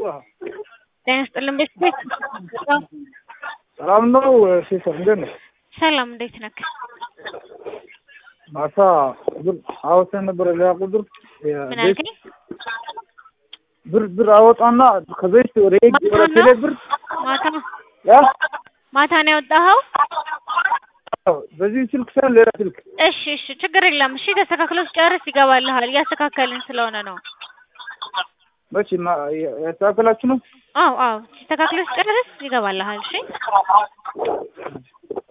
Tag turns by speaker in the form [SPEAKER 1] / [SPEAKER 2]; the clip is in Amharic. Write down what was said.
[SPEAKER 1] ጤና ይስጥልን ቤተሰብ
[SPEAKER 2] ሰላም ነው ሴት እንዴት ነህ?
[SPEAKER 1] ሰላም እንዴት ነክ?
[SPEAKER 2] ማታ ብር አወጣን ነበር ሌላ ቁጥር
[SPEAKER 1] ምን አልከኝ?
[SPEAKER 2] ብር ብር አወጣና ከዘይት ወደ ኤግ
[SPEAKER 1] ማታ
[SPEAKER 2] ወደ
[SPEAKER 1] ነው?
[SPEAKER 2] ቴሌ ብር
[SPEAKER 1] ማታ
[SPEAKER 2] ያ
[SPEAKER 1] ማታ ነው ያወጣኸው?
[SPEAKER 2] በዚህ ስልክ ሳይሆን ሌላ ስልክ
[SPEAKER 1] እሺ እሺ ችግር የለም። እሺ ተስተካክሎ ሲጨርስ ይገባልሃል። እያስተካከልን ስለሆነ ነው።
[SPEAKER 2] መቼ ማ- ያስተካከላችሁ ነው?
[SPEAKER 1] አዎ አዎ ተስተካክሎ ሲጨርስ ይገባልሃል። እሺ